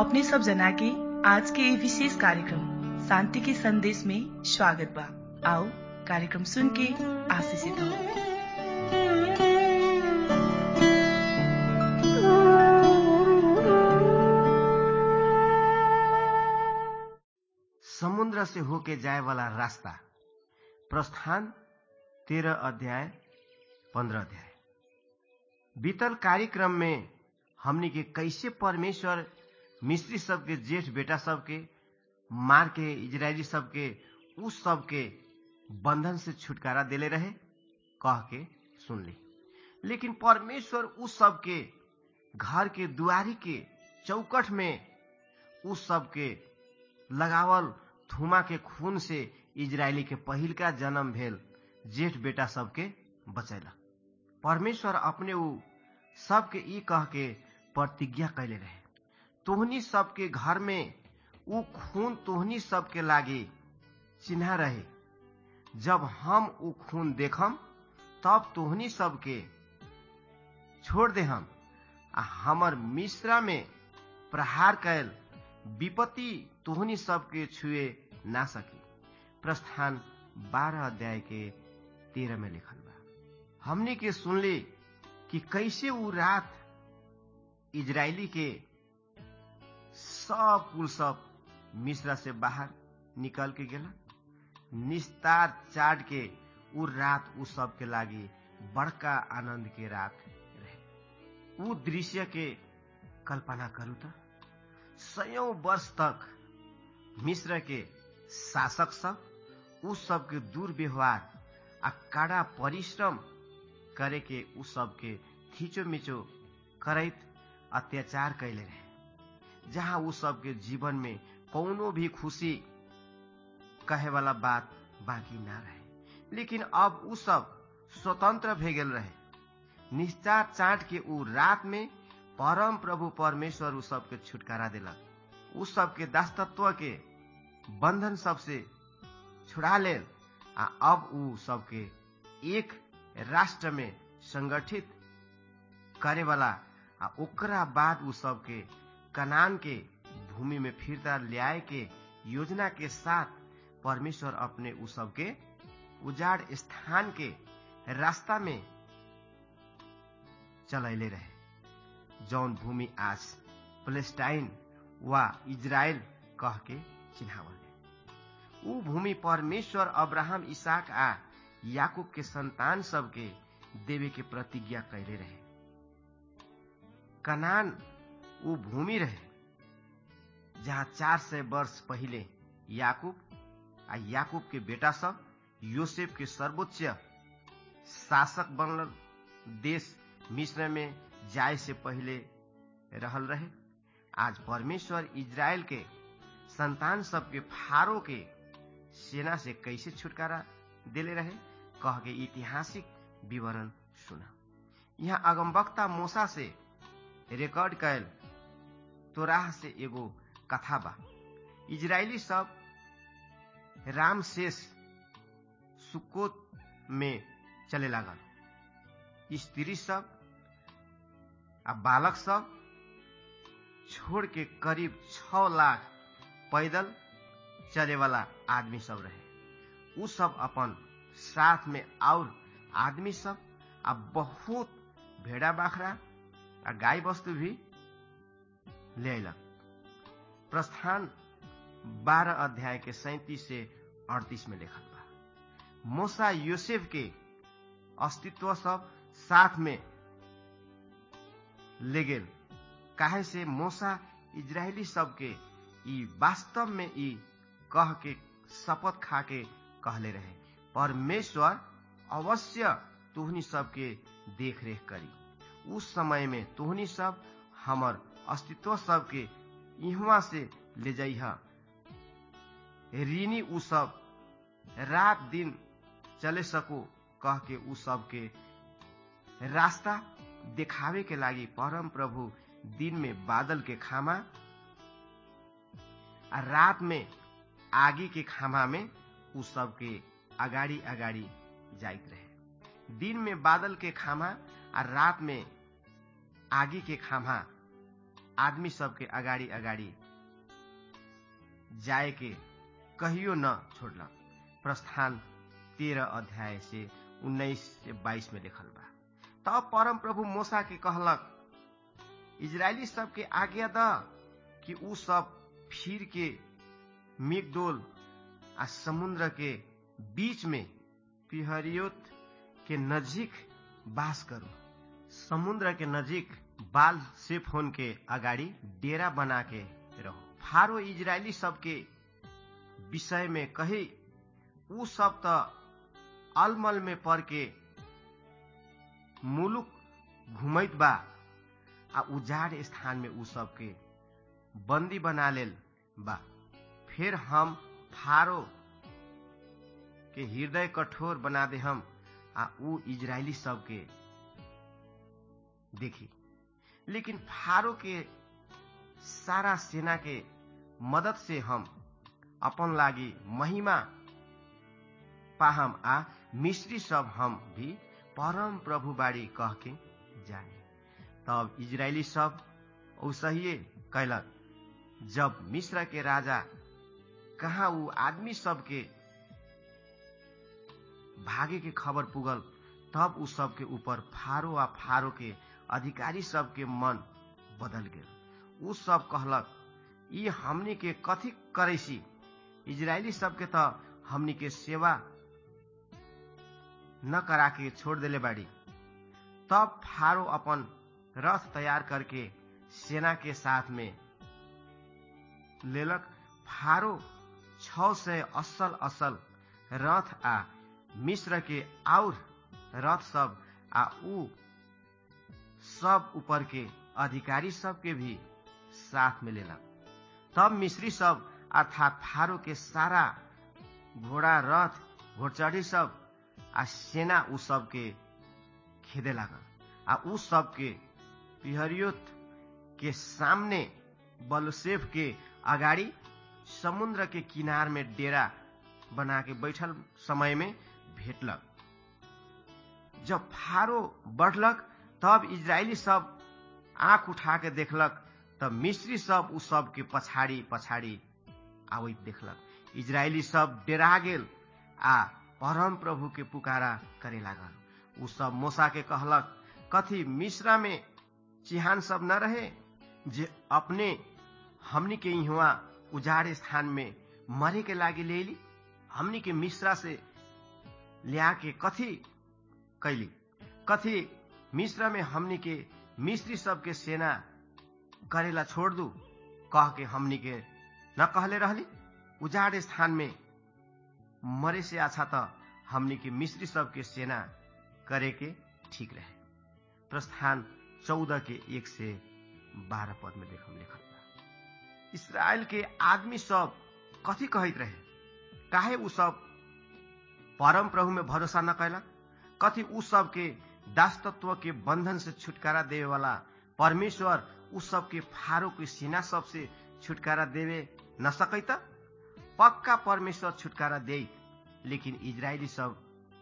अपने सब जना के आज के ये विशेष कार्यक्रम शांति के संदेश में स्वागत बा आओ कार्यक्रम सुन के आशीषित हो समुद्र से होके जाए वाला रास्ता प्रस्थान तेरह अध्याय पंद्रह अध्याय बीतल कार्यक्रम में हमनी के कैसे परमेश्वर मिस्त्री सबके जेठ बेटा सबके मार के इजरायली सबके उस सबके बंधन से छुटकारा देले रहे कह के सुन ली लेकिन परमेश्वर उस सबके घर के दुआरी के चौकट में उस सबके लगावल थुमा के खून से इजरायली के पहिल का जन्म भेल जेठ बेटा सबके बचैलक परमेश्वर अपने ऊ सबके ई कह के प्रतिज्ञा कैले रहे तोहनी सबके घर में ऊ खून तोहनी सबके लागे चिन्हा रहे जब हम ऊ खून देखम तब तोहनी सबके छोड़ दे हम आ हमर मिश्रा में प्रहार कैल विपत्ति तोहनी सबके छुए ना सकी प्रस्थान बारह अध्याय के तेरह में लिखल बा हमने के सुनली कि कैसे ऊ रात इजरायली के सब कुल सब मिश्रा से बाहर निकल के गेला निस्तार चाट के ऊ रात ऊ सब के लागी बड़का आनंद के रात रहे ऊ दृश्य के कल्पना करू त सयौं वर्ष तक मिश्र के शासक सब उ सबके दुर्व्यवहार आ कड़ा परिश्रम करे के उ सबके खींचो मिचो करैत अत्याचार कैले रहे जहाँ उ सबके जीवन में कौनो भी खुशी कहे वाला बात बाकी ना रहे लेकिन अब उ सब स्वतंत्र भे गेल रहे निश्चार चाट के उ रात में परम प्रभु परमेश्वर उ सबके छुटकारा दिलक उ सबके दासतत्व के बंधन सबसे छुड़ा लेल आ अब उ सबके एक राष्ट्र में संगठित करे वाला आ ओकरा बाद उ सबके कनान के भूमि में फिरता ल्याए के योजना के साथ परमेश्वर अपने उ सबके उजाड़ स्थान के रास्ता में चलैले रहे जौन भूमि आज प्लेस्टाइन वा इजराइल कह के चिन्हावल ऊ भूमि परमेश्वर अब्राहम इसाक आ याकूब के संतान सबके देवे के प्रतिज्ञा कैले रहे कनान ऊ भूमि रहे जहाँ चार सय वर्ष पहिले याकूब आ याकूब के बेटा सब योसेफ के सर्वोच्च शासक बनल देश मिश्र में जाए से पहले रहल रहे आज परमेश्वर इजराइल के संतान सबके फारो के सेना से कैसे छुटकारा देले रहे कह के ऐतिहासिक विवरण सुना यहाँ अगमवक्ता मोसा से रिकॉर्ड कैल तोराह से एगो कथा बा इजरायली सब राम शेष सुकोत में चले लागल स्त्री सब आ बालक सब छोड़ के करीब छ लाख पैदल चले वाला आदमी सब रहे उ सब अपन साथ में और आदमी सब आ बहुत भेड़ा बाखरा आ गाय वस्तु भी ले अयलक प्रस्थान बारह अध्याय के सैतीस से अड़तीस में लिखल बा मोसा यूसेफ के अस्तित्व सब साथ में ले गेल काहे से मोसा इजरायली सबके ई वास्तव में ई कह के शपथ खा के कहले रहे परमेश्वर अवश्य तुहनी सबके देख रेख करी उस समय में तुहनी सब हमर अस्तित्व सबके इहवा से ले जाइह ऋणी उ सब रात दिन चले सको कह के उ सबके रास्ता देखावे के लागी परम प्रभु दिन में बादल के खामा आ रात में आगी के खामा में उ सबके अगाडि अगाडि जाइत रहे दिन में बादल के खामा आ रात में आगी के खामा आदमी सबके अगाडि अगाडि जाए के कहियो न छोड़लक प्रस्थान तेरह अध्याय से उन्नाइस से बाईस में लिखल बा तब परम प्रभु मोसा के कहलक इजरायली सबके आज्ञा द कि उ सब फिर के मिगदोल आ समुद्र के बीच में पिहरियोत के नजीक बास करू समुद्र के नजीक बाल सेफोन के अगाडि डेरा बना के रहो फारो इजरायली सबके विषय में कही उ सब त अलमल में पर के मुलुक घुमैत बा आ उजाड़ स्थान में उ सबके बंदी बना लेल बा फिर हम फारो के हृदय कठोर बना दे हम आ उ इजरायली सबके देखी लेकिन फारो के सारा सेना के मदद से हम अपन लागी महिमा पाहम आ मिश्री सब हम भी परम प्रभु बाड़ी कह के जाए तब इजरायली सब औसहिए कैलक जब मिश्र के राजा कहाँ ऊ आदमी सबके भागे के खबर पुगल तब उ सबके ऊपर फारो आ फारो के अधिकारी सबके मन बदल गेल उ सब कहलक ई हमनी के कथी करैसी इजरायली सबके त हमनी के सेवा न करा के छोड़ देले बाड़ी तब फारो अपन रथ तैयार करके सेना के साथ में लेलक फारो छ सय असल असल रथ आ मिश्र के और रथ सब आ ऊ सब ऊपर के अधिकारी सब के भी साथ में लेलक तब मिश्री सब अर्थात फारो के सारा घोड़ा रथ घोड़चढ़ी सब आ सेना उ सब के खेदे लागल आ उ सब के पिहरियोत के सामने बलसेफ के अगाडि समुद्र के किनार में डेरा बना के बैठल समय में भेटलक जब फारो बढ़लक तब इजरायली सब आंख उठा के देखलक तब मिस्री सब उ सब के पछाड़ी पछाड़ी आबैत देखलक इजरायली सब डेरा गेल आ परम प्रभु के पुकारा करे लागल उ सब मोसा के कहलक कथी मिश्रा में चिहान सब न रहे जे अपने हमनी के इहवा उजाड़ स्थान में मरे के लागी ले ली हमनी के मिश्रा से लिया के कथी कैली कथी मिश्र में हमनी के मिस्री सबके सेना करेला छोड़ दू कह के हमनी के न कहले रहली उजाड़ स्थान में मरे से अच्छा त हमनी के मिस्री सबके सेना करे के ठीक रहे प्रस्थान चौदह के एक से बारह पद में देखम लिखल बा इसराइल के आदमी सब कथी कहत रहे काहे उ सब परम प्रभु में भरोसा न कैलक कथी उ सब के दास तत्व के बंधन से छुटकारा देवे वाला परमेश्वर उ सब के फारो के सीना सब से छुटकारा देवे न सकैत पक्का परमेश्वर छुटकारा दे लेकिन इजरायली सब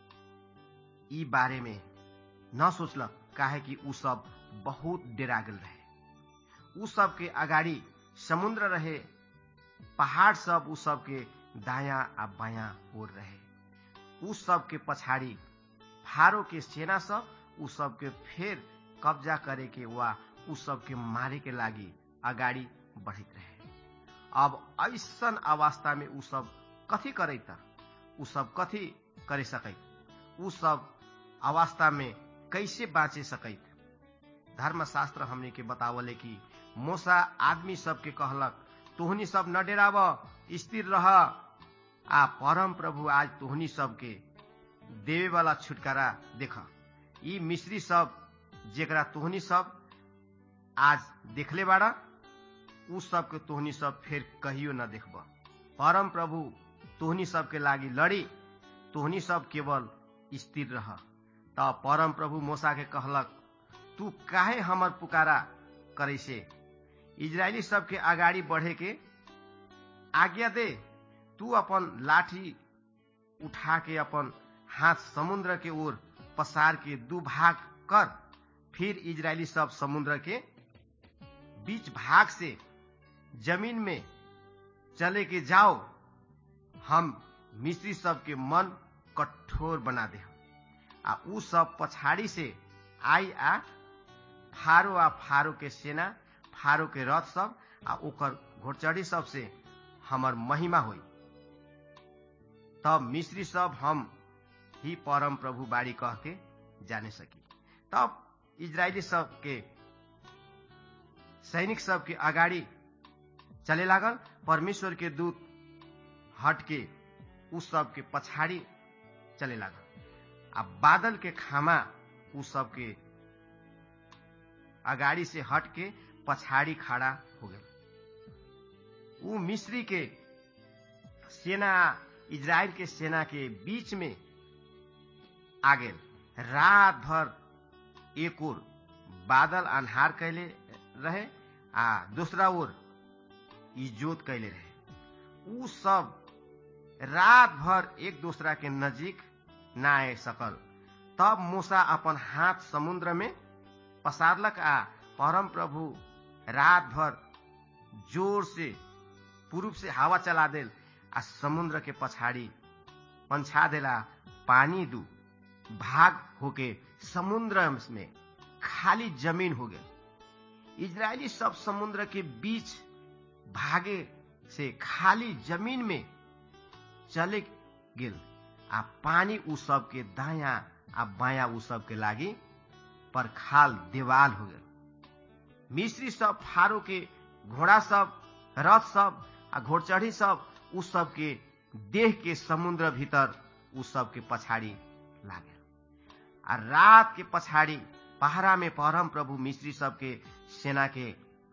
ई बारे में न सोचलक काहे कि उ सब बहुत डेरा गेल रहे उ सब के अगाडि समुद्र रहे पहाड़ सब उ सब के दाया आ बाया ओर रहे उ सब के पछाडि फारो के सेना सब उ सब के फेर कब्जा करे के वा उ सब के मारे के लागी अगाडि बढ़ित रहे अब ऐसन अवस्था में उ सब कथी करे त उ सब कथी करे सकैत उ सब अवस्था में कैसे बाँचे सकैत धर्मशास्त्र हमने के बतावले कि मोसा आदमी सबके कहलक तोहनी सब न डेराव स्थिर रह आ परम प्रभु आज तोहनी सबके देवे वाला छुटकारा देख ई मिश्री सब जेकरा तोहनी सब आज देखले बाड़ा उ सब के तोहनी सब फिर कहियो न देखब परम प्रभु तोहनी सब के लागी लड़ी तोहनी सब केवल स्थिर रह तब परम प्रभु मोसा के कहलक तू काहे हमर पुकारा करे से इजरायली सबके अगाडि बढ़े के आज्ञा दे तू अपन लाठी उठा के अपन हाथ समुद्र के ओर पसार के दू भाग कर फिर इजरायली सब समुद्र के बीच भाग से जमीन में चले के जाओ हम मिस्री सबके मन कठोर बना दे आ उ सब पछाड़ी से आई आ फारो आ फारो के सेना फारो के रथ सब आ ओकर घोड़चढ़ी सब से हमर महिमा होई तब मिस्री सब हम ही परम प्रभु बाड़ी कह के जाने सकी तब इजरायली सब के सैनिक सब के अगाडि चले लागल परमेश्वर के दूत हट के उस सब के पछाड़ी चले लागल आ बादल के खामा उ सब के अगाडि से हट के पछाड़ी खड़ा हो गए उ मिस्री के सेना इजराइल के सेना के बीच में आ गेल रात भर एक ओर बादल अन्हार कैले रहे आ दूसरा ओर इजोत कैले रहे उ सब रात भर एक दूसरा के नजीक ना आए सकल तब मूसा अपन हाथ समुद्र में पसारलक आ परम प्रभु रात भर जोर से पूर्व से हवा चला देल आ समुद्र के पछाड़ी पंछा देला पानी दू भाग होके समुद्र में खाली जमीन हो गए इजरायली सब समुद्र के बीच भागे से खाली जमीन में चले गेल आ पानी उ सब के दाया आ बाया उ सब के लागी पर खाल देवाल हो गए मिस्री सब फारो के घोड़ा सब रथ सब आ घोड़चढ़ी सब उ सब के देह के समुद्र भीतर उ सब के पछाड़ी लागे आ रात के पछाड़ी पहरा में परम प्रभु मिस्री सब के सेना के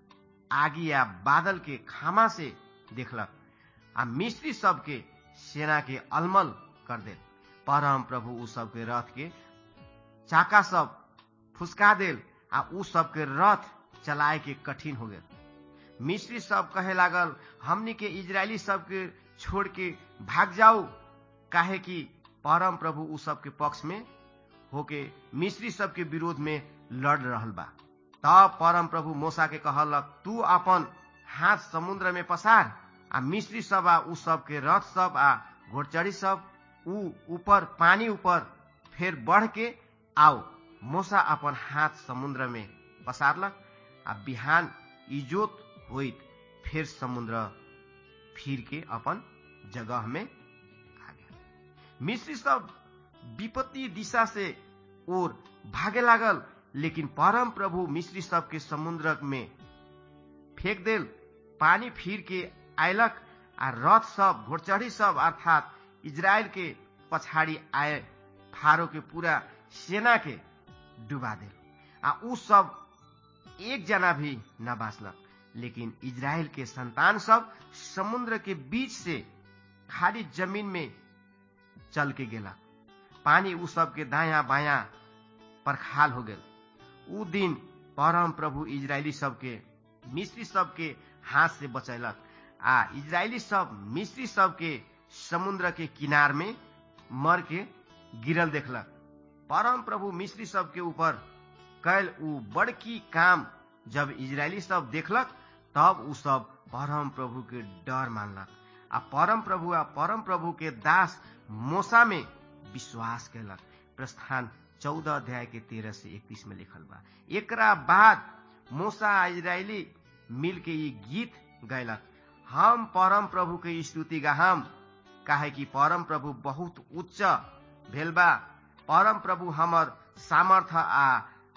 आगी या बादल के खामा से देखलक आ मिस्री सब के सेना के अलमल कर दे परम प्रभु उ सब के रथ के चाका सब फुसका देल आ उ सब के रथ चलाए के कठिन हो गेल मिस्री सब कहे लागल हमनी के इजरायली सब के छोड़ के भाग जाओ काहे कि परम प्रभु उ सब के पक्ष में होके मिस्री सब के विरोध में लड़ रहल बा तब परम प्रभु मोसा के कहलक तू अपन हाथ समुद्र में पसार आ मिस्री सब आ उ सब के रथ सब आ घोड़चढ़ी सब उ ऊपर पानी ऊपर फिर बढ़ के आओ मोसा अपन हाथ समुद्र में पसारलक आ बिहान इजोत होइत फिर समुद्र फिर के अपन जगह में आ गया मिस्री सब विपत्ति दिशा से और भागे लागल लेकिन परम प्रभु मिस्री सब के समुद्र में फेंक देल पानी फिर के आयलक आ रथ सब घोड़चढ़ी सब अर्थात इजराइल के पछाड़ी आए फारो के पूरा सेना के डुबा देल आ उ सब एक जना भी न बाँचलक लेकिन इजराइल के संतान सब समुद्र के बीच से खाली जमीन में चल के गेला पानी उ सब के दाया बाया पर खाल हो गेल उ दिन परम प्रभु इजरायली सबके मिस्री सबके हाथ से बचैलक आ इजरायली सब मिस्री सबके समुद्र के किनार में मर के गिरल देखलक परम प्रभु मिस्री सबके ऊपर कैल उ बड़की काम जब इजरायली सब देखलक तब उ सब परम प्रभु के डर मानलक आ परम प्रभु आ परम प्रभु के दास मोसा में विश्वास कैलक प्रस्थान चौदह अध्याय के तेरह से इकतीस में लिखल बा एकरा बाद मूसा इजरायली मिल के ये गीत गैलक हम परम प्रभु के स्तुति गाहम काहे कि परम प्रभु बहुत उच्च भेल बा परम प्रभु हमर सामर्थ आ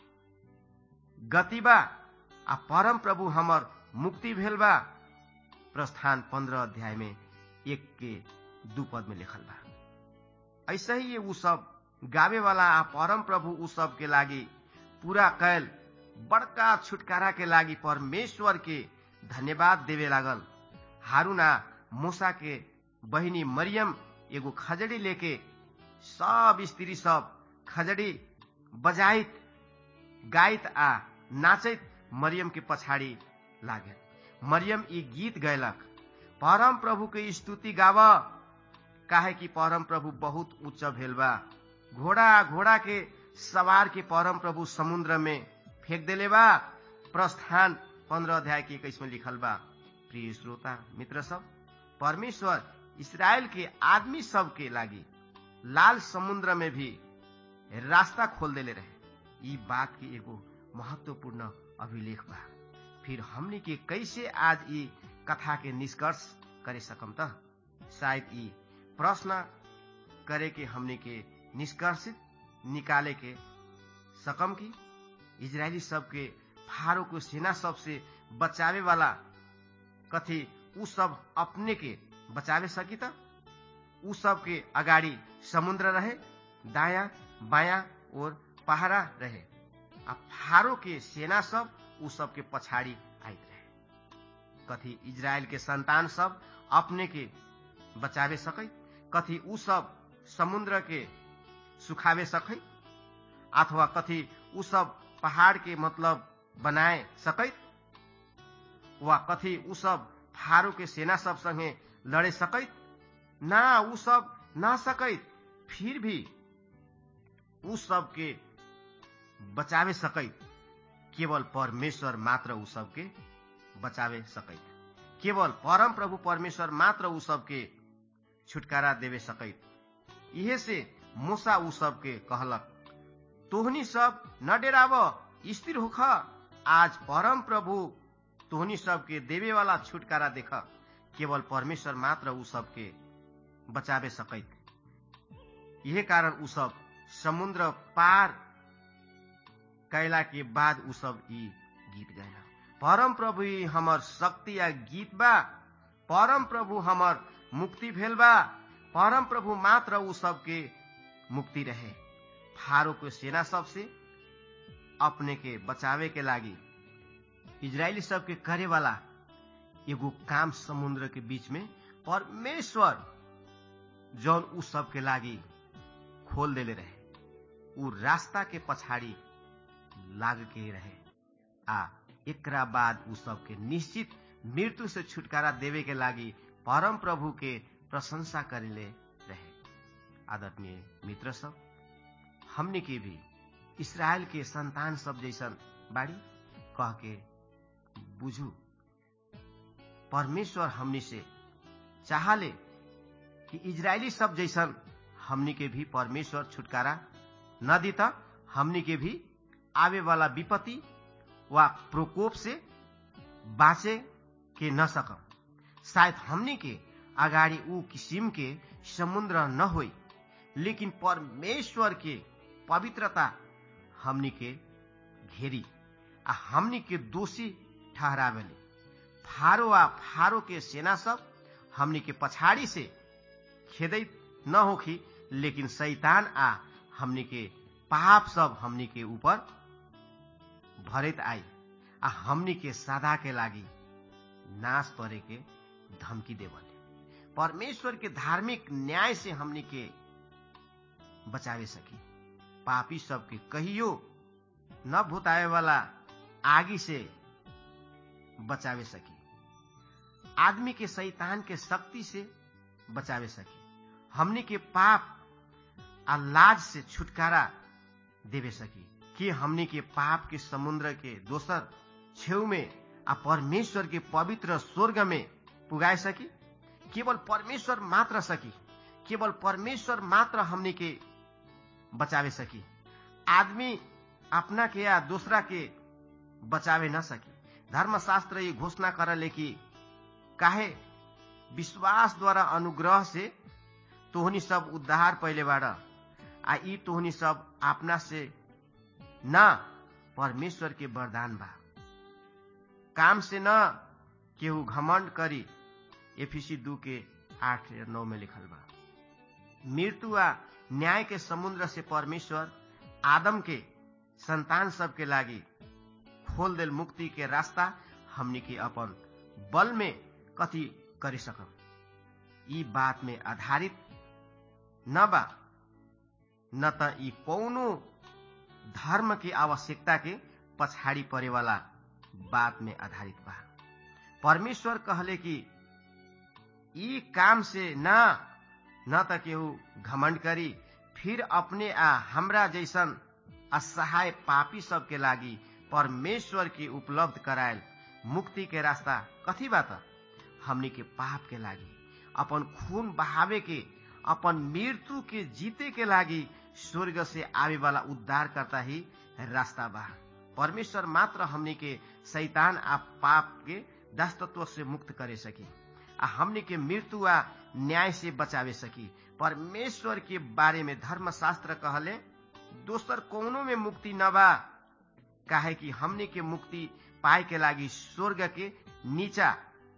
गति बा आ परम प्रभु हमर मुक्ति भेल बा प्रस्थान पंद्रह अध्याय में एक के दू पद में लिखल बा ऐसे ही उ सब गावे वाला आ परम प्रभु उ सब के लागी पूरा कैल बड़का छुटकारा के लागी परमेश्वर के धन्यवाद देवे लागल हारूना मूसा के बहिनी मरियम एगो खजड़ी लेके सब स्त्री सब खजड़ी बजाइत गाइत आ नाचैत मरियम के पछाड़ी लागे मरियम ई गीत गैलक परम प्रभु के स्तुति गाव काहे कि परम प्रभु बहुत उच्च भेल बा घोड़ा घोड़ा के सवार के परम प्रभु समुद्र में फेंक देले बा प्रस्थान पंद्रह अध्याय के इक्कीस में लिखल बा प्रिय श्रोता मित्र सब परमेश्वर इसराइल के आदमी सब के लागी लाल समुद्र में भी रास्ता खोल देले रहे ई बात के एगो महत्वपूर्ण अभिलेख बा फिर हमने के कैसे आज ई कथा के निष्कर्ष करे सकम त शायद ई प्रश्न करे के हमने के निष्कर्षित निकाले के सकम की इजरायली सबके फारो को सेना सबसे बचावे वाला कथी उ सब अपने के बचावे सकी त उ सब के अगाडि समुद्र रहे दाया बाया और पहाड़ा रहे आ फारो के सेना सब उ सब के पछाडि आइत रहे कथी इजरायल के संतान सब अपने के बचावे सकै कथी उ सब समुद्र के सुखावे सकै अथवा कथी उ सब पहाड़ के मतलब बनाए सकैत वा कथी उ सब फारो के सेना सब संगे लड़े सकैत ना उ सब ना सकैत फिर भी उ सब के बचावे सकैत केवल परमेश्वर मात्र उ सबके बचावे सकैत केवल परम प्रभु परमेश्वर मात्र उ सबके छुटकारा देवे सकैत इहे से मूसा उ सबके कहलक तोहनी सब न डेराव स्थिर होख आज परम प्रभु तोहनी सबके देवे वाला छुटकारा देख केवल परमेश्वर मात्र उ सबके बचावे सकैत यही कारण उ सब समुद्र पार कैला के बाद उ सब ई गीत गायल परम प्रभु ही हमर शक्ति या गीत बा परम प्रभु हमर मुक्ति भेल बा परम प्रभु मात्र उ सबके मुक्ति रहे फारो के सेना सबसे अपने के बचावे के लागी इजरायली सबके करे वाला एगो काम समुद्र के बीच में परमेश्वर जौन उ सबके लागी खोल देले रहे उ रास्ता के पछाड़ी लाग के रहे आ एकरा बाद उ सबके निश्चित मृत्यु से छुटकारा देवे के लागी परम प्रभु के प्रशंसा करेले रहे आदरणीय मित्र सब हमने के भी इसराइल के संतान सब जैसन बाड़ी कह के बुझू परमेश्वर हमनी से चाहले कि इजरायली सब जैसन हमनी के भी परमेश्वर छुटकारा न देता हमनी के भी आवे वाला विपत्ति वा प्रकोप से बाँचे के न सकम शायद हमनी के अगाडि ऊ किसिम के समुद्र न होई लेकिन परमेश्वर के पवित्रता हमनी के घेरी आ हमनी के दोषी ठहरावेले फारो आ फारो के सेना सब हमनी के पछाड़ी से खेदैत न होखी लेकिन शैतान आ हमनी के पाप सब हमनी के ऊपर भरत आई आ हमनी के सदा के लागी नाश करे के धमकी देवले परमेश्वर के धार्मिक न्याय से हमनी के बचावे सकी पापी सबके कहियो न भुताए वाला आगी से बचावे सकी आदमी के शैतान के शक्ति से बचावे सकी हमनी के पाप आ लाज से छुटकारा देवे सकी कि हमनी के पाप के समुद्र के दोसर छेउ में आ परमेश्वर के पवित्र स्वर्ग में पुगाए सकी केवल परमेश्वर मात्र सकी केवल परमेश्वर मात्र हमनी के बचावे सकी आदमी अपना के या दूसरा के बचावे न सकी धर्मशास्त्र ये घोषणा करले कि काहे विश्वास द्वारा अनुग्रह से तोहनी सब उद्धार पहले बाड़ आ ई तोहनी सब अपना से न परमेश्वर के वरदान बा काम से न केहू घमंड करी एफिसी दू के आठ या नौ में लिखल बा मृत्यु आ न्याय के समुद्र से परमेश्वर आदम के संतान सब के लागी खोल देल मुक्ति के रास्ता हमनी के अपन बल में कथी कर सकम ई बात में आधारित न बा न त ई कौनो धर्म के आवश्यकता के पछाड़ी परे वाला बात में आधारित बा परमेश्वर कहले कि ई काम से न न त केहू घमंड करी फिर अपने आ हमरा जैसन असहाय पापी सबके लागी परमेश्वर के उपलब्ध करायल मुक्ति के रास्ता कथी बात हमनी के पाप के लागी अपन खून बहावे के अपन मृत्यु के जीते के लागी स्वर्ग से आवे वाला उद्धार करता ही रास्ता बा परमेश्वर मात्र हमनी के शैतान आ पाप के दास्तत्व से मुक्त करे सकी आ हमनी के मृत्यु आ न्याय से बचावे सकी परमेश्वर के बारे में धर्मशास्त्र कहले दोसर कौनो में मुक्ति न बा काहे कि हमनी के मुक्ति पाए के लागी स्वर्ग के नीचा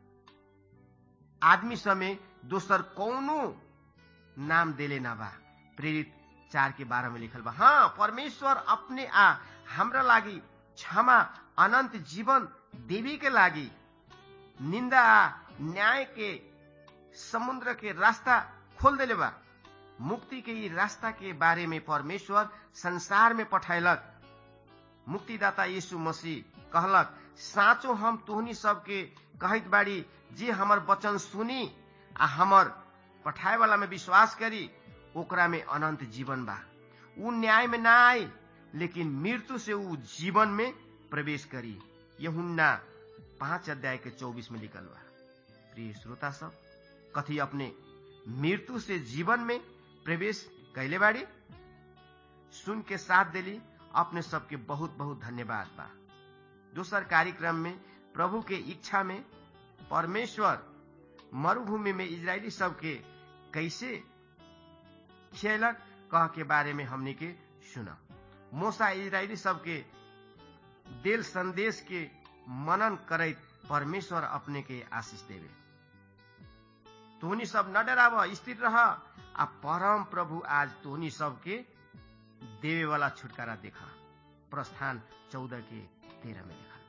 आदमी समय दोसर कौनो नाम देले न बा प्रेरित चार के बारह में लिखल बा हाँ परमेश्वर अपने आ हमरा लागी क्षमा अनंत जीवन देवी के लागी निंदा आ न्याय के समुद्र के रास्ता खोल देले बा मुक्ति के ई रास्ता के बारे में परमेश्वर संसार में पठायलक मुक्तिदाता यीशु मसीह कहलक साँचो हम तोहनी सबके कहत बाड़ी जे हमर वचन सुनी आ हमर पठाए वाला में विश्वास करी ओकरा में अनंत जीवन बा उ न्याय में ना आए लेकिन मृत्यु से उ जीवन में प्रवेश करी यहुन्ना पांच अध्याय के चौबीस में लिखल बा प्रिय श्रोता सब कथी अपने मृत्यु से जीवन में प्रवेश कैले बाड़ी सुन के साथ दिली अपने सबके बहुत बहुत धन्यवाद बा दोसर कार्यक्रम में प्रभु के इच्छा में परमेश्वर मरुभूमि में इजरायली सबके कैसे खियलक कह के बारे में हमने के सुना मोसा इजरायली सबके दिल संदेश के मनन करैत परमेश्वर अपने के आशीष देवे तोहनी सब न डराव स्थिर रह आ परम प्रभु आज तोहनी सबके देवे वाला छुटकारा देखा प्रस्थान चौदह के तेरह में लिखल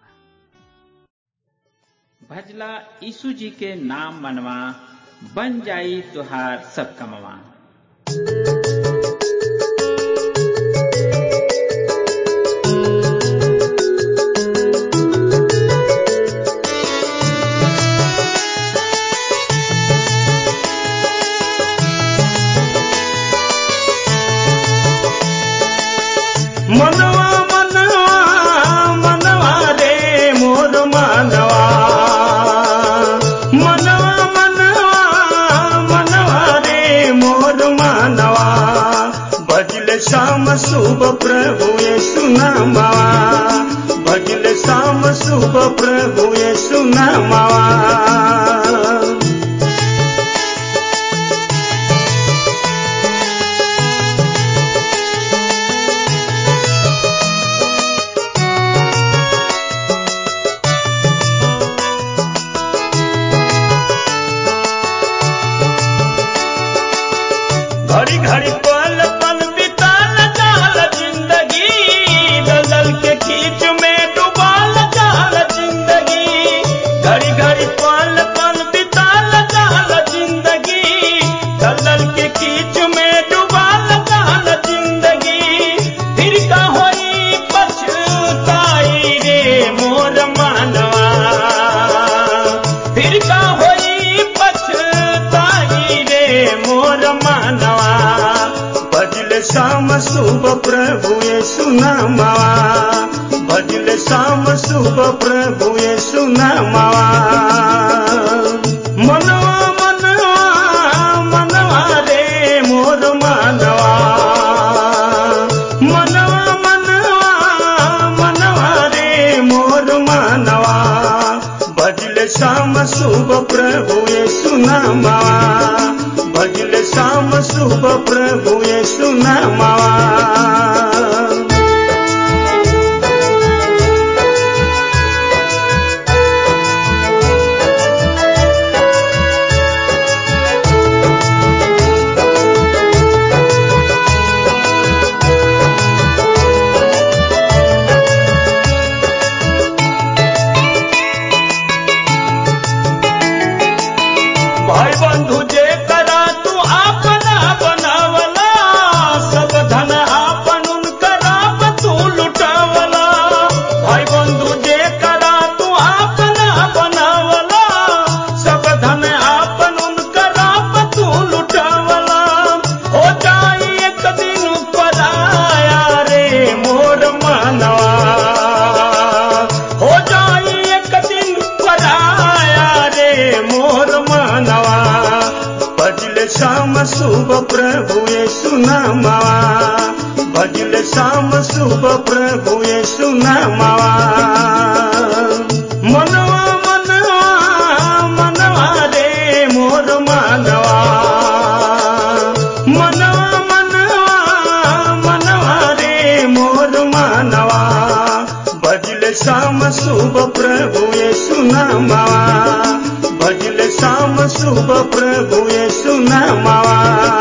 बा भजला यीशु जी के नाम मनवा बन जाई तुहार सब कमवा मनवा मनवा मनवा रे मोर मनवा मनवा मनवा मनवा रे मोर मनवा भजल शाम शुभ प्रभु ये सुनामा भजल शाम शुभ प्रभु ये सुनामा घड़ी घड़ी पल पल बिताल जाल जिंदगी दलदल के खींच में डुबाल जाल जिंदगी घड़ी घड़ी पल पल बिताल जाल जिंदगी दलदल के खींच में डुबाल जाल जिंदगी फिर का होई पछताई रे मोर मानवा फिर का होई पछताई रे मोर मानवा भजल शाम शुभ प्रभु ये सुनामावा भजल शाम शुभ प्रभु ये सुनामावा मनवा मनवा मनवा रे मोर मानवा मनवा मनवा मनवा रे मोर मानवा भजल शाम शुभ प्रभु ये सुनामा भजल शाम शुभ प्रभु ये सुनामा शाम शुभ प्रभु यीशु नामवा मनवा मनवा मनवा रे मोर मानवा मनवा मनवा मनवा रे मोर मानवा भजले शाम शुभ प्रभु यीशु नामवा भजले शाम शुभ प्रभु यीशु नामवा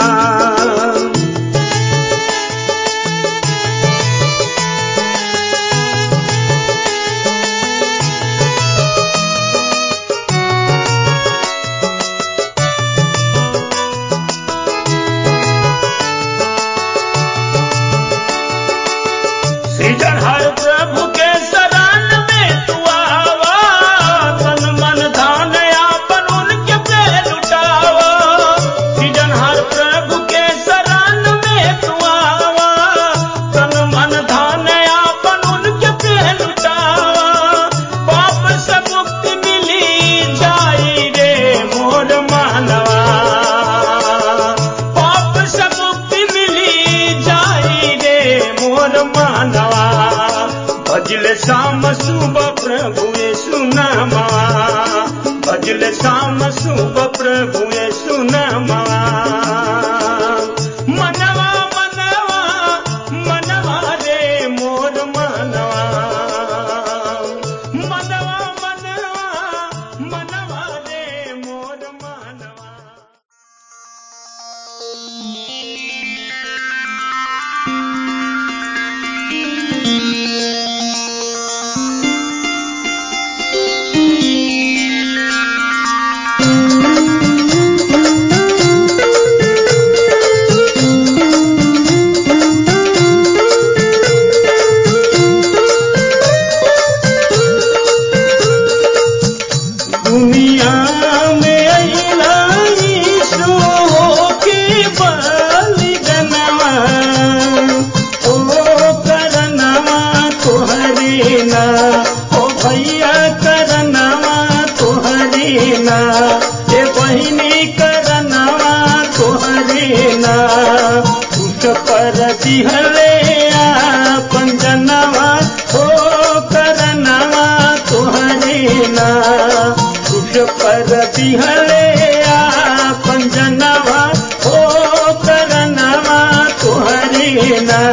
सृजनहार प्रभु के शरण में तू आवा तन मन धान आपन उनके पे लुटावा सृजनहार प्रभु के शरण में तू आवा तन मन धान आपन उनके पे लुटावा पाप से मुक्ति मिली जाई रे मोर मानवा पाप से मुक्ति मिली जाई रे मोर मानवा भजले शाम शुभ प्रभु यीशु नामा भजले शाम शुभ प्रभु यीशु नामा मनवा मनवा मनवा रे मोर मनवा मनवा मनवा मनवा रे मोर मनवा दुनिया में अइला यीशु के बलिदानवा ओ करनवा तोहरे ना ओ भैया करनवा तोहरे ना ए बहिनी करनवा तोहरे ना उस पर दिहले आपन जनवा ओ करनवा तोहरे ना उस पर दिहले आपन जनवा ओ करनवा तोहरे ना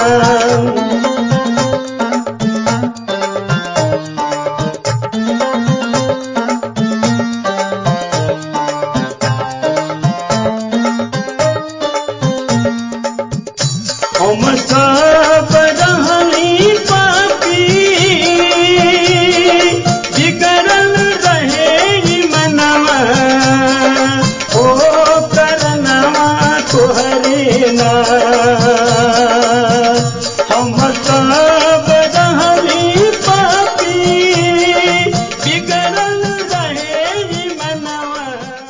हम सब रहनी पापी बिगड़ल रहे ई मनवा ओ करनवा तोहरे ना हम सब रहनी पापी बिगड़ल रहे ई मनवा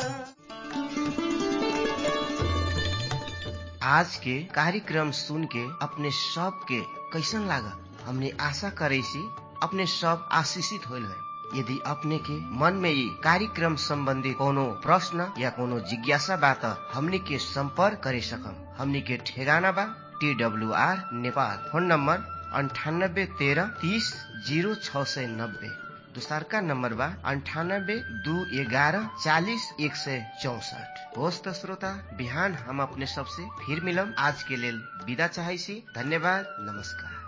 आज के कार्यक्रम सुन के अपने सब के कैसन लागल हमने आशा करे सी अपने सब आशीषित होल है यदि अपने के मन में ये कार्यक्रम संबंधी कोनो प्रश्न या कोनो जिज्ञासा बा त हमने के संपर्क करे सकम हमने के ठेगाना बा T W R Nepal phone number अंठानब्बे तेरह तीस जीरो छ सय नब्बे दोसरका नम्बर बा अन्ठानब्बे दू एघारह चालिस एक सय चौसठ होस् त श्रोता बिहान हम अपने सबसे फिर मिलम आज के लेल विदा चाहै छी धन्यवाद नमस्कार